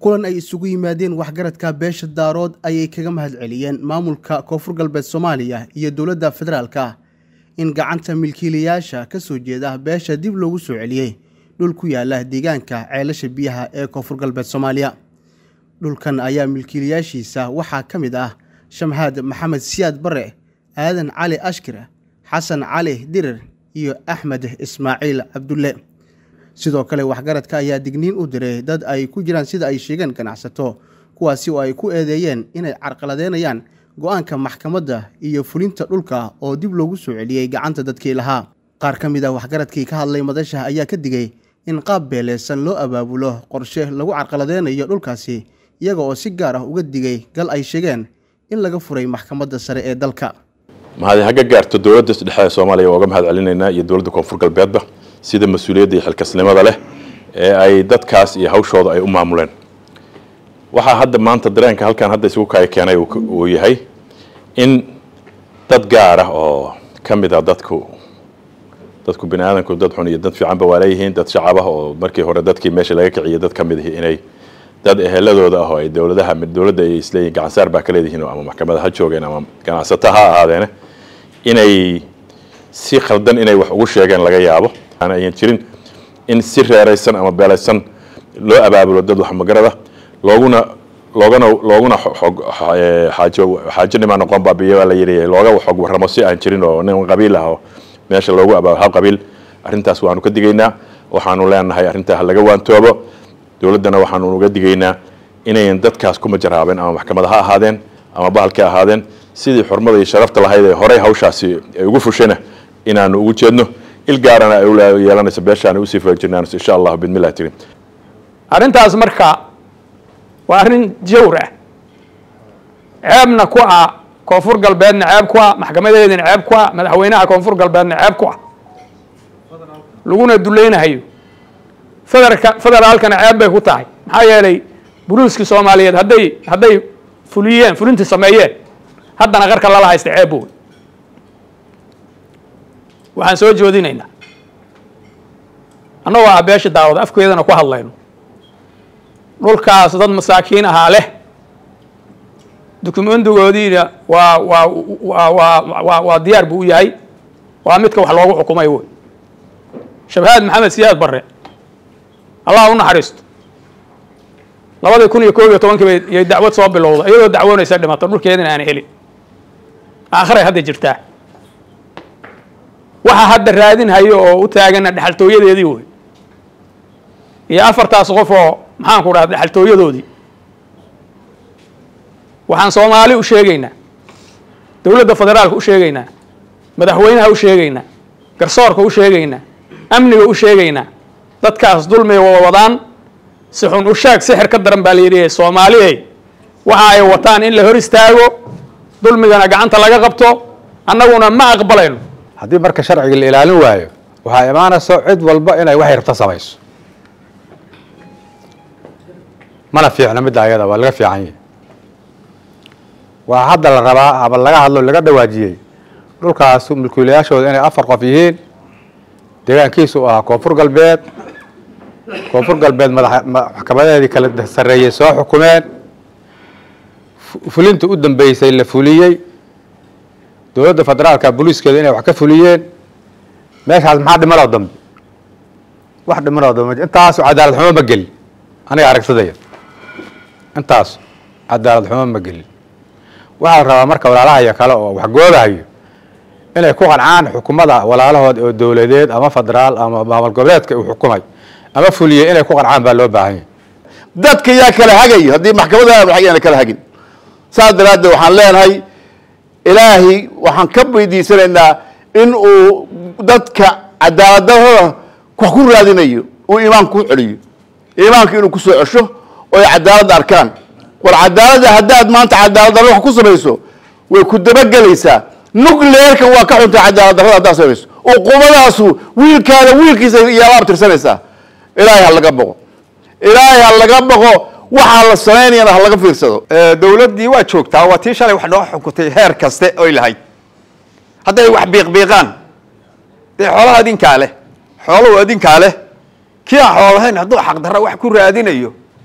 kulan ay isugu yimaadeen waxgaradka beesha daarood ayay kaga mahad celiyeen maamulka koonfur galbeed soomaaliya iyo dowladda federaalka in gacanta milkiilayaasha ka soo jeeda beesha dib loogu soo celiyey dhul ku yaala deegaanka ceelasha biyaha ee koonfur galbeed soomaaliya dhulkan ayaa milkiilayaashiisa waxaa ka mid ah shamhaad maxamed siyaad bare aadan cali ashkir xasan cali dirir iyo axmed ismaaciil cabdulle sidoo kale waxgaradka ayaa digniin u diray dad ay ku jiraan sida ay sheegeen ganacsato kuwaasi oo ay ku eedeeyeen inay carqaladeynayaan go-aanka maxkamadda iyo fulinta dhulka oo dib loogu soo celiyey gacanta dadkii lahaa qaar ka mid ah waxgaradkii ka hadlay madasha ayaa ka digay in qaab beeleysan loo abaabulo qorshe lagu carqaladeynayo dhulkaasi iyaga oo si gaar ah uga digay gal ay sheegeen in laga furay maxkamadda sare ee dalka mahadi hagga gaarto dowladda dhexe ee soomaaliya waa uga mahad celinaynaa iyo dowladda koonfur galbeedba sida mas-uuliyadda iyo xilkasnimada leh ee ay dadkaas iyo hawshooda ay u maamuleen waxaa hadda maanta dareenka halkan hadda isugu kaya keenay uu yahay in dad gaar ah oo ka mid a dadku dadku bini aadamku dad xun iyo dad fiicanba waa leeyihiin dad shacab ah oo markii hore dadkii meesha laga kiciyay dad ka mid ihi inay dad eheladooda ah oo ay dowladaha dowladda ay isleeyihin gacansaar baa ka leedihiin ama maxkamada ha joogeen ama ganacsato ha ahaadeene inay si khaldan inay wax ugu sheegeen laga yaabo ayan jirin in si reeraysan ama beelaysan loo abaabulo dad waxmagarada looguna loogana looguna xaajo xaajo nimaa noqon baabiya baa la yidhi looga xog warramo si aan jirin oo nin qabiil ah oo meesha loogu abaabulo hal qabiil arrintaas waanu ka digaynaa waxaanu leenahay arrintaa ha laga waantoobo dowladdana waxaanu uga digaynaa inayan dadkaas ku majaraabeen ama maxkamada ha ahaadeen ama bahalka ahaadeen sidii xurmada iyo sharafta lahayd ee horey hawshaasi ay ugu fushayna inaanu ugu jeedno il gaarana ay yeelanayso beeshaan usii faajirnaanayso insha allahu bidmillahi tiri arrintaas marka waa arrin jawr ah ceebna ku ah koonfur galbeedna ceeb ku ah maxkamadeedina ceeb ku ah madaxweynaha koonfur galbeedna ceeb ku ah laguna dulaynahayo federka federaalkana ceeb bay ku tahay maxaa yeelay buluuskii soomaaliyeed hadday hadday fuliyeen fulintii sameeyeen haddana qarka lala haysta ceeb wey waxaan soo joodinaynaa annagoo ah beesha daawad afkeedana ku hadlayno dhulkaas dad masaakiin ahaa leh dukumendigoodiina waa waa waa waa waa waa diyaar buu u yahay waa midka wax loogu xukumay wey shabhaad maxamed siyaad barre allah u naxariisto labadii kun iyo koob iyo tobankii bay yay dacwad soo bilowda iyadoo dacwoonaysa dhimata dhulkeedina aan helin aakhiray hadda jirtaa waxa hadda raadinhayo oo u taagana dhexaltooyadeedii wey iyo afartaas qof oo maxaan ku dhaha dhexaltooyadoodii waxaan soomaali u sheegaynaa dowladda federaalka u sheegaynaa madaxweynaha u sheegaynaa garsoorka u sheegaynaa amniga u sheegaynaa dadkaas dulmiga waa wadaan si xun u shaag sixir ka daran baa la yidhi soomaaliyey waxa ay wataan in la hor istaago dulmigana gacanta laga qabto annaguna ma aqbalayno haddii marka sharciga la ilaalin waayo waxaa imaanayso cid walba inay waxay rabto samayso mana fiicno midda ayada waa laga fiican yahi waa hadda la rabaa ama laga hadlo laga dhawaajiyey dhulkaas mulkiilayaashooda inay afar qof yihiin deegaankiisu u ahaa koonfur galbeed koonfur galbeed maxkamadeedii kala sarreeyey soo xukumeen fulinta u dambeysay la fuliyey dowladda federaalka booliiskeeda inay wax ka fuliyeen meeshaas maxaa dhimanoo dambe wax dhimanoo dambe intaasu cadaalad xumo ma gelin aniga aragtidaya intaasu cadaalad xumo ma gelin waxaa la rabaa marka walaalahayo kale oo waxgoodahayo inay ku qancaan xukumada walaalahood oo dowladeed ama federaal ama maamul goboleedka uu xukumay ama fuliyey inay ku qancaan baa loo baahan yahy dadka yaa kala hagayo haddii maxkamadaha waxayna kala hagin saas daraaddeed waxaan leenahay ilaahay waxaan ka weydiisanaynaa in uu dadka cadaaladahooda wax ku raadinayo uu iimaanka ku celiyo iimaanka inuu kusoo cesho oo ay cadaaladda arkaan war cadaaladda haddaad maanta cadaalad darro wax ku samayso way ku dabagelaysaa nucleerka waa ka xuntay cadaalad darrada haddaad samayso uqumadaasu wiilkaada wiilkiisa iyaala abtirsanaysaa ilaahay ha laga boqo ilaahay ha laga boqo waxaa la samaynayana ha laga fiirsado dowladdii waa joogtaa waa tii shalay wax noo xukuntay heer kaste oy lahayd hadday wax biiqbiiqaan dee xoolaha adinkaa leh xooluhu adinkaa leh kii aan xoolahayn hadduu xaqdarra wax ku raadinayo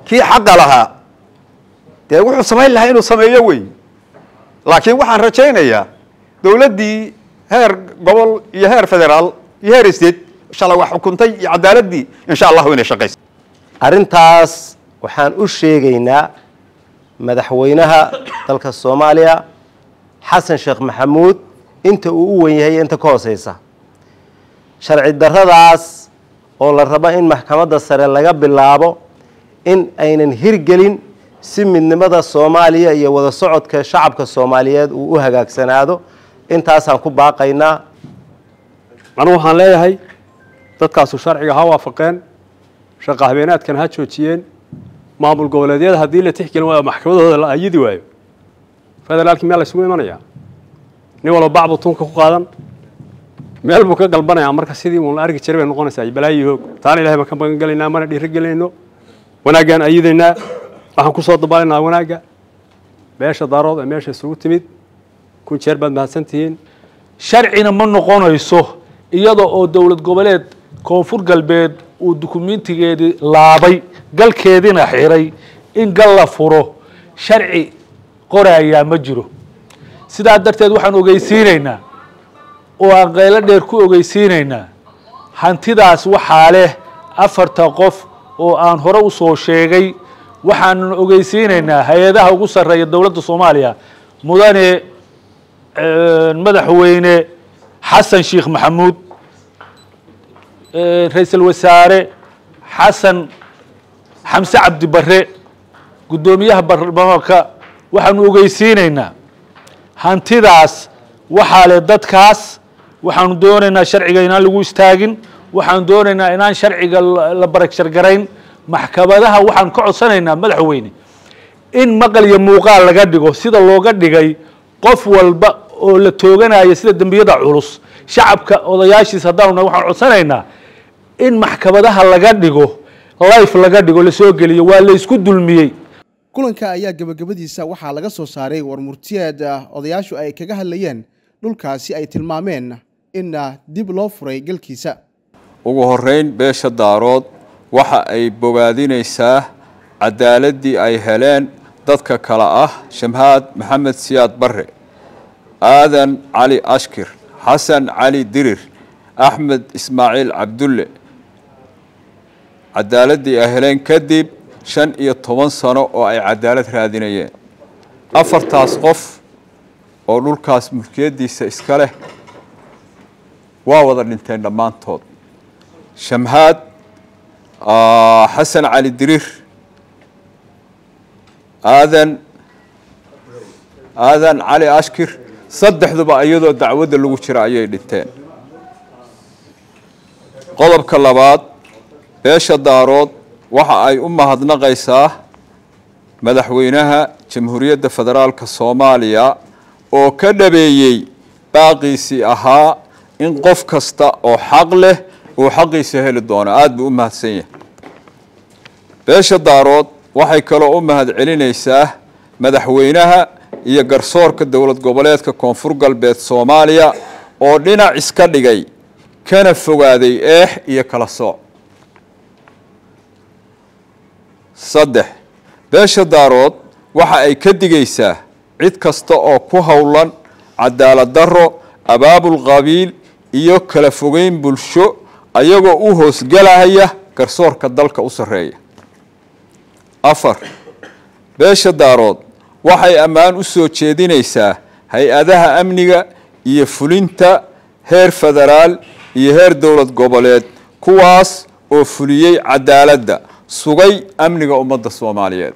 kii xaqa lahaa dee wuxuu samayn lahaa inuu sameeyo wey laakiin waxaan rajaynayaa dowladdii heer gobol iyo heer federaal iyo heer state shalay wax xukuntay iyo cadaaladii insha allahu inay shaqayso arrintaas waxaan u sheegaynaa madaxweynaha dalka soomaaliya xasan sheekh maxamuud inta uu u wen yahay inta ka hooseysa sharci darradaas oo la rabo in maxkamadda sare laga bilaabo in aynan hirgelin si midnimada soomaaliya iyo wada socodka shacabka soomaaliyeed uu u hagaagsanaado intaasaan ku baaqaynaa anugu waxaan leeyahay dadkaasu sharciga ha waafaqeen shaqa habeenaadkan ha joojiyeen maamul goboleedyada haddii la tixgelin waayo maxkamadooda la ayidi waayo federaalkii meel laysugu imanayaa nin walba bacbu tunka ku qaadan meel buu ka galbanayaa marka sidii uun la argi jiray bay noqonaysaa balaayi hoog taana ilahay baan ka magan gelaynaa mana dhiiri gelayno wanaaggaan ayidaynaa waxaan ku soo dabaalaynaa wanaagga beesha daarood ee meesha isugu timid kun jeer baad mahadsan tihiin sharcina ma noqonayso iyada oo dowlad goboleed koonfur galbeed uu dukumentigeedii laabay galkeediina xiray in gal la furo sharci qorayaa ma jiro sidaa darteed waxaan ogeysiinaynaa oo aan qaylo dheer ku ogeysiinaynaa hantidaas waxaa leh afarta qof oo aan hore u soo sheegay waxaanan ogeysiinaynaa hay-adaha ugu sarreeya dowladda soomaaliya mudane madaxweyne xasan sheekh maxamuud ra-iisul wasaare xasan xamse cabdi bare guddoomiyaha baarlamaanka waxaanu ogeysiinaynaa hantidaas waxaa leh dadkaas waxaanu doonaynaa sharciga inaan lagu istaagin waxaanu doonaynaa inaan sharciga la baragshargarayn maxkamadaha waxaan ka codsanaynaa madaxweyne in maqal iyo muuqaal laga dhigo sida looga dhigay qof walba oo la tooganaya sida dembiyada culus shacabka odayaashiis haddaanu waxaan codsanaynaa in maxkamadaha laga dhigo life laga dhigo lasoo geliyo waa laysku dulmiyey kulanka ayaa gebagabadiisa waxaa laga soo saaray warmurtiyeed odayaashu ay kaga hadlayeen dhulkaasi ay tilmaameen in dib loo furay galkiisa ugu horeyn beesha daarood waxa ay bogaadinaysaa cadaaladii ay heleen dadka kale ah shamhaad maxamed siyaad bare aadan cali ashkir xasan cali dirir axmed ismaaciil cabdulle cadaaladii ay heleen kadib shan iyo toban sano oo ay cadaalad raadinayeen afartaas qof oo dhulkaas mulkiyaddiisa iska leh waa wada dhinteen dhammaantood shamhaad xasan cali dirir aadan aadan cali ashkir saddexduba iyadoo dacwadda lagu jira ayay dhinteen qodobka labaad beesha daarood waxa ay u mahadnaqaysaa madaxweynaha jamhuuriyadda federaalka soomaaliya oo ka dhabeeyey baaqiisii ahaa in qof kasta oo xaq leh uu xaqiisa heli doono aada buu u mahadsan yahay beesha daarood waxay kaloo u mahad celinaysaa madaxweynaha iyo garsoorka dowlad goboleedka koonfur galbeed soomaaliya oo dhinac iska dhigay kana fogaaday eex iyo kala sooc saddex beesha daarood waxa ay ka digaysaa cid kasta oo ku howlan cadaalad darro abaabul qabiil iyo kala fogeyn bulsho ayagoo u hoosgelahaya garsoorka dalka u sarreeya afar beesha daarood waxay ammaan u soo jeedinaysaa hay-adaha amniga iyo fulinta heer federaal iyo heer dowlad goboleed kuwaas oo fuliyey cadaaladda sugay amniga ummadda soomaaliyeed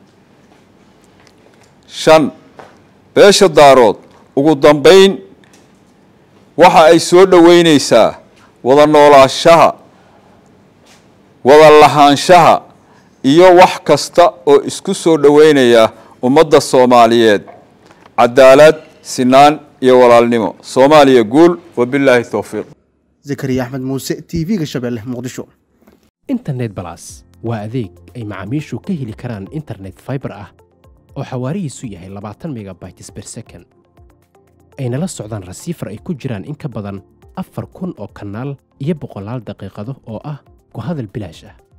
shan beesha daarood ugu dambeyn waxa ay soo dhoweyneysaa wada noolaashaha wada lahaanshaha iyo wax kasta oo isku soo dhoweynaya ummadda soomaaliyeed cadaalad sinaan iyo walaalnimo soomaaliya guul wabilaahi towfiiq zakariya axmed muuse t v-ga shabeelle muqdisho internet balas waa adeeg ay macaamiishu ka heli karaan internet fiber ah oo xawaarihiisu yahay labaatan megabytes per second ayna la socdaan rasiifar ay ku jiraan in ka badan afar kun oo kanaal iyo boqolaal daqiiqado oo ah ku hadal bilaash ah